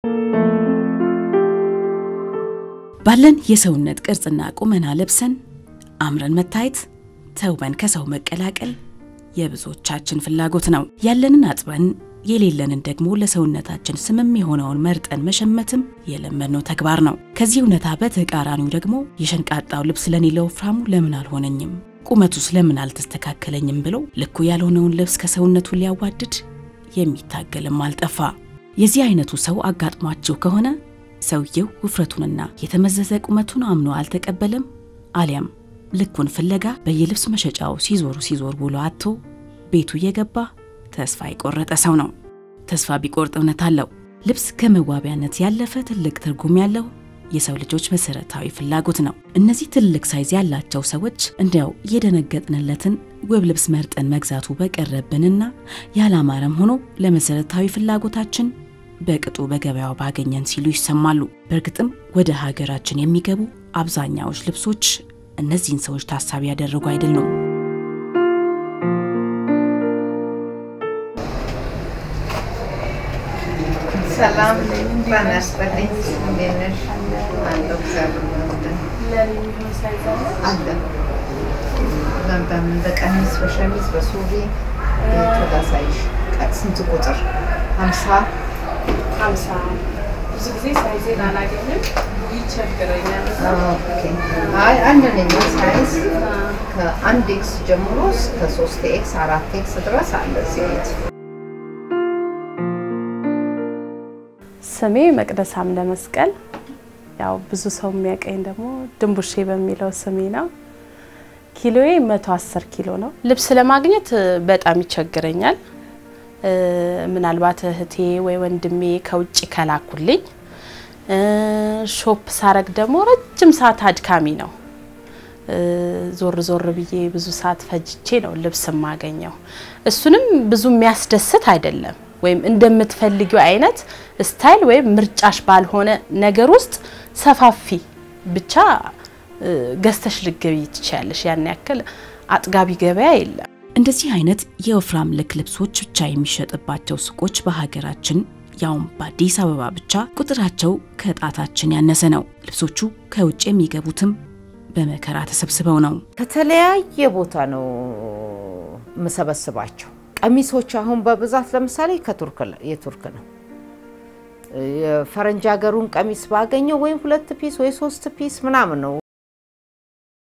ባለን የሰውነት ቅርጽና ቁመና ለብሰን አምረን መታየት ተውበን ከሰው መቀላቀል የብዙዎቻችን ፍላጎት ነው። ያለንን አጥበን የሌለንን ደግሞ ለሰውነታችን ስምም የሆነውን መርጠን መሸመትም የለመድነው ተግባር ነው። ከዚህ እውነታ በተቃራኒው ደግሞ የሸንቃጣው ልብስ ለኔ ለወፍራሙ ለምን አልሆነኝም፣ ቁመቱስ ለምን አልተስተካከለኝም ብለው ልኩ ያልሆነውን ልብስ ከሰውነቱ ሊያዋድድ የሚታገልም አልጠፋ። የዚህ አይነቱ ሰው አጋጥሟችሁ ከሆነ ሰውየው ውፍረቱንና የተመዘዘ ቁመቱን አምኖ አልተቀበለም፣ አሊያም ልኩን ፍለጋ በየልብስ መሸጫው ሲዞሩ ሲዞር ውሎ አጥቶ ቤቱ እየገባ ተስፋ የቆረጠ ሰው ነው። ተስፋ ቢቆርጥ እውነት አለው። ልብስ ከመዋቢያነት ያለፈ ትልቅ ትርጉም ያለው የሰው ልጆች መሰረታዊ ፍላጎት ነው። እነዚህ ትልቅ ሳይዝ ያላቸው ሰዎች እንዲያው የደነገጥንለትን ውብ ልብስ መርጠን መግዛቱ በቀረብንና ያላማረም ሆኖ ለመሰረታዊ ፍላጎታችን በቅጡ በገበያው ባገኘን ሲሉ ይሰማሉ። በእርግጥም ወደ ሀገራችን የሚገቡ አብዛኛዎች ልብሶች እነዚህን ሰዎች ታሳቢ ያደረጉ አይደሉም። ሰላም ጤና ይስጥልኝ። እንዴት ነሽ? አለሁ እግዚአብሔር ይመስገን። አለ በምን በቀሚስ በሸሚዝ በሱሪ ተዳሳይሽ ስንት ቁጥር? ሀምሳ ሀምሳ ብዙ ጊዜ ሳይዜን አላገኝም፣ ይቸግረኛል። ኦኬ። አይ አንድ ነኝ ሳይዝ ከአንድ ኤክስ ጀምሮ እስከ ሶስት ኤክስ አራት ኤክስ ድረስ አለ እዚህ ቤት። ስሜ መቅደስ አምደ መስቀል፣ ያው ብዙ ሰው የሚያቀኝ ደግሞ ድንቡሼ በሚለው ስሜ ነው። ኪሎዬ 110 ኪሎ ነው። ልብስ ለማግኘት በጣም ይቸግረኛል። ምናልባት እህቴ ወይ ወንድሜ ከውጭ ከላኩልኝ፣ ሾፕ ሳረግ ደግሞ ረጅም ሰዓት አድካሚ ነው። ዞር ዞር ብዬ ብዙ ሰዓት ፈጅቼ ነው ልብስ የማገኘው። እሱንም ብዙ የሚያስደስት አይደለም። ወይም እንደምትፈልጊው አይነት ስታይል ወይም ምርጫሽ ባልሆነ ነገር ውስጥ ሰፋፊ ብቻ ገዝተሽ ልገቢ ትችያለሽ። ያን ያክል አጥጋቢ ገበያ የለም። እንደዚህ አይነት የወፍራም ልክ ልብሶች ብቻ የሚሸጥባቸው ሱቆች በሀገራችን ያውም በአዲስ አበባ ብቻ ቁጥራቸው ከጣታችን ያነሰ ነው። ልብሶቹ ከውጭ የሚገቡትም በመከራ ተሰብስበው ነው። ከተለያየ ቦታ ነው የምሰበስባቸው። ቀሚሶች አሁን በብዛት ለምሳሌ ከቱርክ የቱርክ ነው። የፈረንጅ ሀገሩን ቀሚስ ባገኘው ወይ ሁለት ፒስ ወይ ሶስት ፒስ ምናምን ነው